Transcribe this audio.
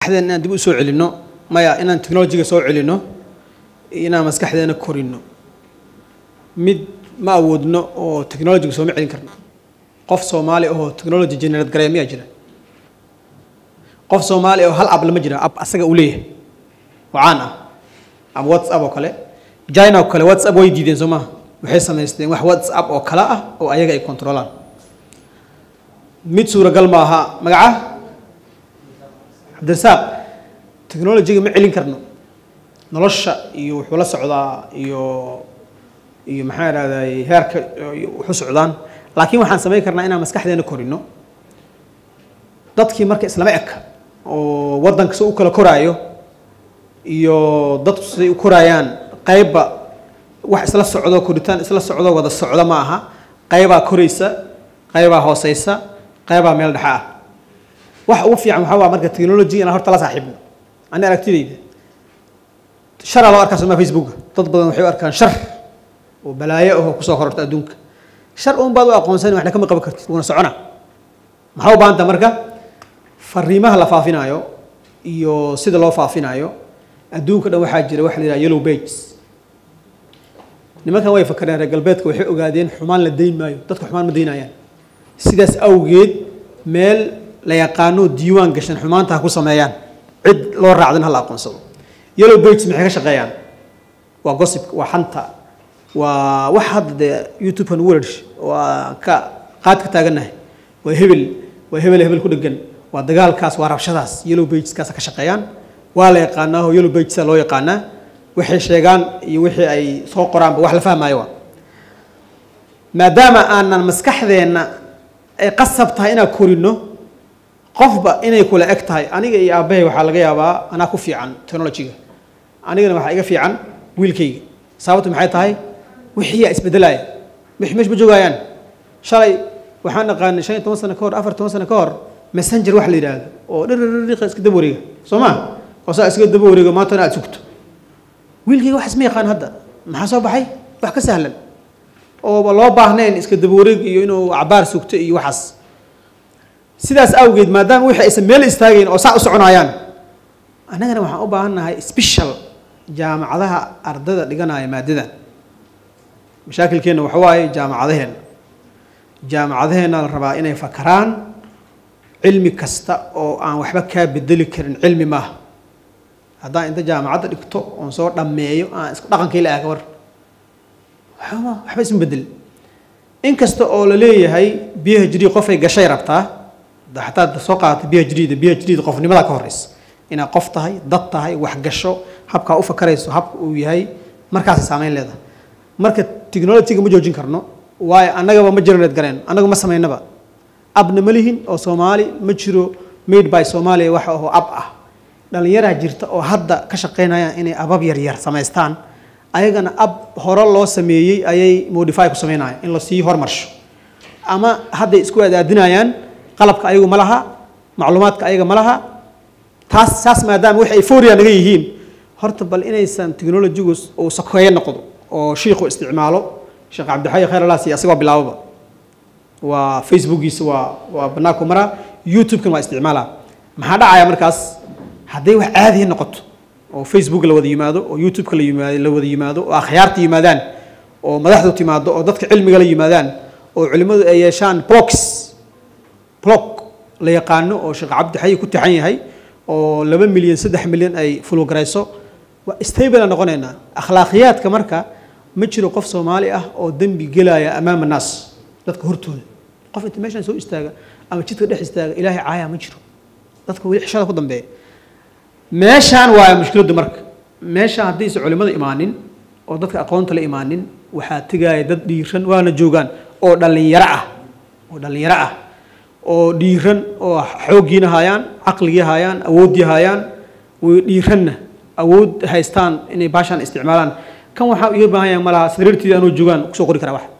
maskaxdeena inaan dib u soo celinno maya inaan technologiga soo celinno inaan maskaxdeena korino mid ma awoodno oo technologiga sooma celin karno qof soomaali ahoo technology generate gareya miyaa jira qof soomaali oo hal ab lama jira ab asaga uu leeyahay wacaan ah ama whatsapp oo kale china oo kale whatsapp way diideen soo maha waxay samaysteen wax whatsapp oo kale ah oo ayaga ay controlaan mid suuragal ma aha magaca cabdirasaaq technologiga ma celin karno nolosha iyo wuxuu la socdaa iyo iyo maxaa idhahday heerka wuxu socdaan laakiin waxaan samayn karnaa inaan maskaxdeena korino dadkii marka islama eka oo waddanka si u kala koraayo iyo dadku siday u koraayaan qaybba wax isla socdo koritaan isla socdo wada socdo ma aha qaybaa koraysa qaybaa hooseysa qaybaa meel dhexe ah wax ugu fiican waxaa waa marka technology inaan horta la saaxiibno ani aragtidayda sharaa loo arkaa somaa facebooka dad badan waxay u arkaan shar oo balaayo ahoo kusoo kororta adduunka shar uun baad u aqoonsan waxna kama qaban kartid wuuna socona maxaa u baahanta marka fariimaha la faafinaayo iyo sida loo faafinaayo adduunka dhan waxaa jira waxa la yidhaha yellow pages nimankan way fakareen reer galbeedka waxay ogaadeen xumaan la dayn maayo dadka xumaan ma daynayaan sidaas awgeed meel la yaqaano diiwaan gashan xumaanta ha ku sameeyaan cid loo raacdan ha la aqoonsado yellow pages maxay ka shaqeeyaan waa gossip waa xanta waa wax hadda dee youtubekan words waa ka qaad ka taagannahay waa hebel waa hebel hebel ku dhegan waa dagaalkaas waa rabshadaas yellow pageskaas ka shaqeeyaan waa la yaqaanaa oo yellow pagesa loo yaqaanaa waxay sheegaan iyo wixii ay soo qoraanba wax la fahmaayo waa maadaama aanan maskaxdeenna ay qasab tahay inaan korino qofba inay kula eg tahay aniga iyo aabbahay waxaa laga yaabaa anaa ku fiican technologiga anigana waxaa iga fiican wiilkayga sababtu maxay tahay wixiiyaa isbedelaya wixii meesha ma joogayaan shalay waxaan naqaanay shan iyo toban sano ka hor afar toban sano ka hor messenger wax la yidhaahdo oo dhirriqa iska daba wareega soo ma oo saa iska daba wareego maantana aad sugto wiilkayga wax isma yaqaan hadda maxaa soo baxay wax ka sahlan oo loo baahnayn iska daba wareeg iyo inuu cabaar sugto iyo waxaas sidaas awgeed maadaama wixii aysan meel istaagayn oo saa u soconayaan annagana waxaan u baahan nahay special jaamacadaha ardada dhiganaya maadadan mashaakilkeenna waxa waaye jaamacadaheenna jaamacadaheenna la rabaa inay fakaraan cilmi kasta oo aan waxba kaa bedeli karin cilmi maaha haddaan inta jaamacadda dhigto oon soo dhammeeyo aan isku dhaqankii la aaga war waxba waxba isma bedelin inkasta oo la leeyahay b h d qofay gashay rabtaa xataa soo qaadata b h d da b h d da qofnimada ka horeysa inaad qof tahay dad tahay wax gasho habkaa u fakarayso habka uu yahay markaasay saameyn leedahay marka technologyga ma joojin karno waayo annagaba ma generate gareen annaga ma samaynaba abna ma lihin oo soomaali ma jiro made by somalia waxa oo ab ah dhallinyaraa jirta oo hadda ka shaqaynayaan inay abab yaryar samaystaan ayagana ab hore loo sameeyey ayay modify ku sameynayaan in lasii hormarsho ama hadday isku adaadinayaan qalabka ayagu ma laha macluumaadka ayaga ma laha taas saas maadaama wax ay foria naga yihiin horta bal inaysan technologigu uu sakeeyo noqdo oo shiiku isticmaalo sheekh cabdixayi khayr alaas iyo asagoo bilaababa waa facebookiisa waa waa banaanku maraa youtube-kan waa isticmaalaa maxaa dhacaya markaas hadday wax caadihi noqoto oo facebook la wada yimaado oo youtube-ka la yimaado la wada yimaado oo akhyaarta yimaadaan oo madaxdu timaado oo dadka cilmiga la yimaadaan oo culimmadu ay yeeshaan blocks block la yaqaano oo sheekh cabdixayi ku taxan yahay oo laba milyan saddex milyan ay fulgarayso waa stable noqonaynaa akhlaaqiyaadka marka ma jiro qof soomaali ah oo dembi gelaya amaama naas dadka hortooda qof inta meeshaan soo istaaga ama jidka dhex istaaga ilaahay caaya ma jiro dadka weli xishada ku dambeeya meeshaan waa mushkiladdu marka meeshaan haddaysa culimmada imaanin oo dadka aqoonta la imaanin waxaa tegaya dad dhiiran waana joogaan oo dhallinyaro ah oo dhallinyaro ah oo dhiiran oo xooggiina hayaan caqligii hayaan awooddii hayaan way dhiiranna awood haystaan inay baashaan isticmaalaan kan waxaa iga baahan yahay malaha sariirtiida anuu joogaan kusoo qori karaa wax